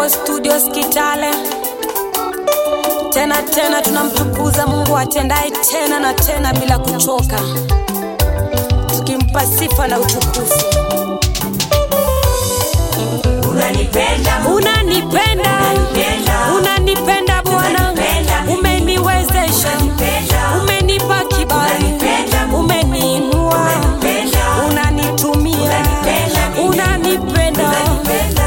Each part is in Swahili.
tuko studio Skitale tena tena, tunamtukuza Mungu atendaye tena na tena bila kuchoka, tukimpa sifa na utukufu. Unanipenda Mungu, Unanipenda, Unanipenda. unanipenda Bwana, Unanipenda mimi. umeniwezesha, Unanipenda. umenipa kibali, Unanipenda Mungu. umeniinua, Unanipenda. unanitumia, Unanipenda mimi. unanipenda. unanipenda.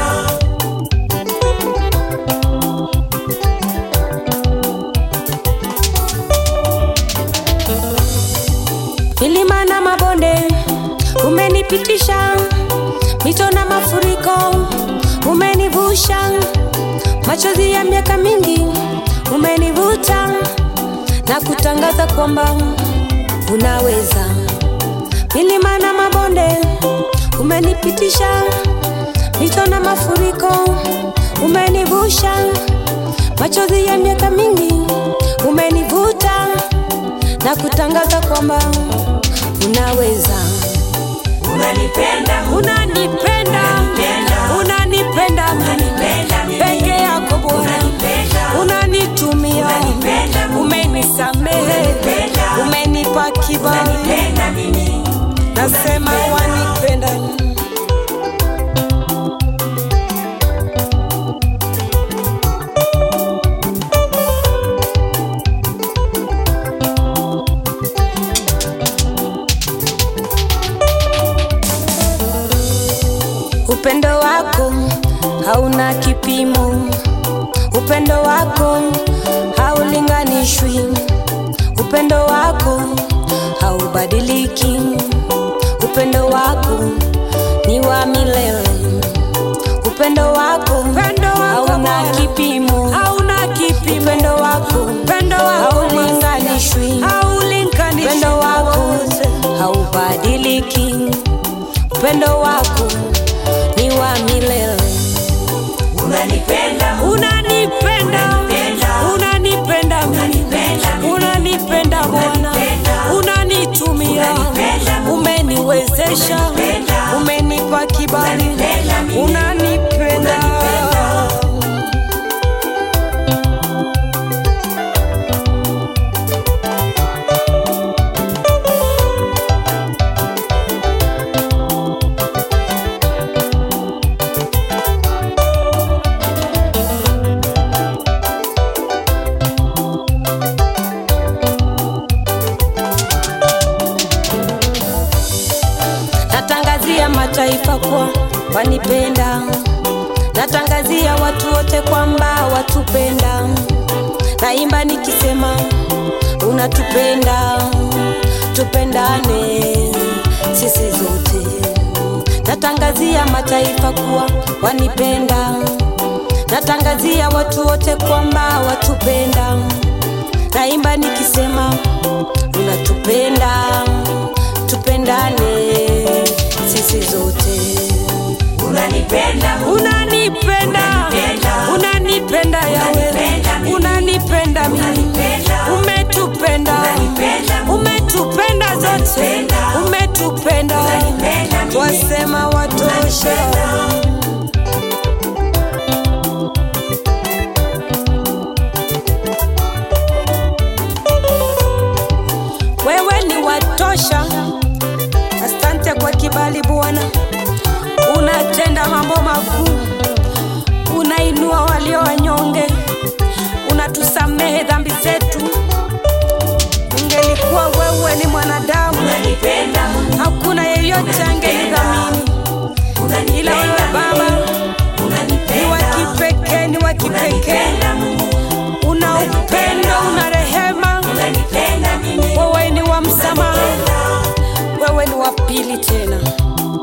milima na mabonde umenipitisha, mito na mafuriko umenivusha, machozi ya miaka mingi umenivuta na kutangaza kwamba unaweza. Milima na mabonde umenipitisha, mito na mafuriko umenivusha, machozi ya miaka mingi umenivuta na kutangaza kwamba unaweza. Unanipenda Mungu, Unanipenda, Unanipenda. unanipenda mimi Unanipenda mimi. peke yako Bwana, Unanipenda. unanitumia, Unanipenda Mungu. umenisamehe, Unanipenda. umenipa kibali, unanipenda mimi. nasema wanipenda. Upendo wako hauna kipimo, upendo wako haulinganishwi, upendo wako haubadiliki, upendo wako ni wa milele, upendo wako hauna kipimo, hauna kipimo, upendo wako upendo wako haulinganishwi, haulinganishwi, upendo wako haubadiliki, upendo wako ni wa milele. Unanipenda Mungu, Unanipenda, Unanipenda. unanipenda mimi, Unanipenda mimi. unanipenda Bwana, Unanipenda. unanitumia, Unanipenda Mungu. umeniwezesha, Unanipenda. umenipa kibali, Unanipenda mimi. unanipenda. Natangazia mataifa kwa wanipenda, natangazia watu wote kwamba watupenda. Naimba nikisema unatupenda, tupendane sisi zote. Natangazia mataifa kuwa wanipenda, natangazia watu wote kwamba watupenda. Naimba nikisema unatupenda, tupendane sisi zote. unanipenda Mungu, Unanipenda, Unanipenda. unanipenda yawe, Unanipenda mimi. unanipenda mimi, Unanipenda. umetupenda, Unanipenda Mungu. umetupenda zote, Unanipenda. umetupenda, Unanipenda mimi. twasema watosha. Wewe ni watosha, asante kwa kibali Bwana, unatenda mambo makuu, unainua walio wanyonge, unatusamehe dhambi zetu. Ungelikuwa wewe ni mwanadamu, unanipenda Mungu, hakuna yeyote angelidhamini, ila wewe unanipenda Baba ni wa unanipenda kipekee, ni wa kipekee, unanipenda Mungu, una upendo, una rehema, unanipenda mimi. wewe ni wa msamaha, wewe ni wa pili tena.